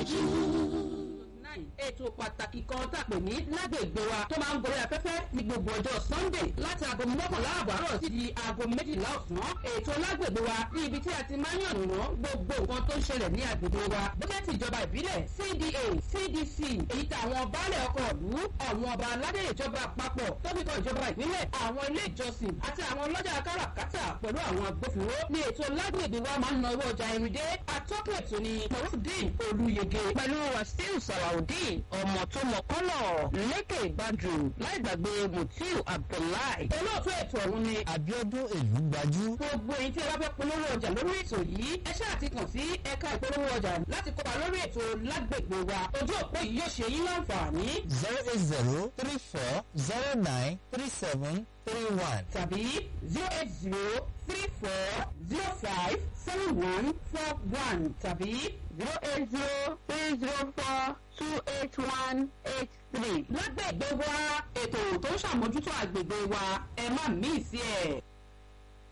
tẹ̀síwájú. ètò pàtàkì kan tá a pè ní lágbègbè wa tó máa ń gorí afẹ́fẹ́ ní gbogbo ọjọ́ sunday láti aago mọ́kànlá àbọ̀ àárọ̀ sí di aago méjìlá ọ̀sán ètò lágbègbè wa ní ibi tí a ti máa ń yànnàná gbogbo nǹkan tó ń ṣẹlẹ̀ ní agbègbè wa bóyá ti ìjọba ìbílẹ̀ cda cdc èyí tí àwọn baálẹ̀ ọkọ̀ ìlú àwọn ọba aládé ìjọba àpapọ̀ tóbi kan ìjọba ìpínlẹ̀ àwọn ilé ìjọsìn àti àwọn ọlọ́jà káràkátà pẹ̀lú àwọn agbófinró ní ètò lágbègbè wa máa ń na owó ọjà irin dé atọ́kùn ètò ni morufdin olùyege pẹ̀lú wàsíù sàlàudeen ọmọ tó mọ kọ́lọ̀ lékè ìbàdàn láì gbàgbé mutiu abdullahi. olóòtú ètò ọ̀hún ni abiodun èlú gbajú. gbogbo èyí tí ẹ bá fẹ́ polówó ọjà lórí ètò yìí ẹ ṣáà ti kàn sí ẹ̀ka ìpolówó ọjà láti kópa lórí ètò lágbègbè wa ojú òpó yìí yóò ṣe yín láǹfààní zero eight zero three four zero nine three seven three one. tàbí zero eight zero three four zero five seven one four one tàbí zero eight zero three zero four two eight one eight three. lágbègbè wa ètò tó ń ṣàmójútó àgbègbè wa ẹ má mí sí ẹ.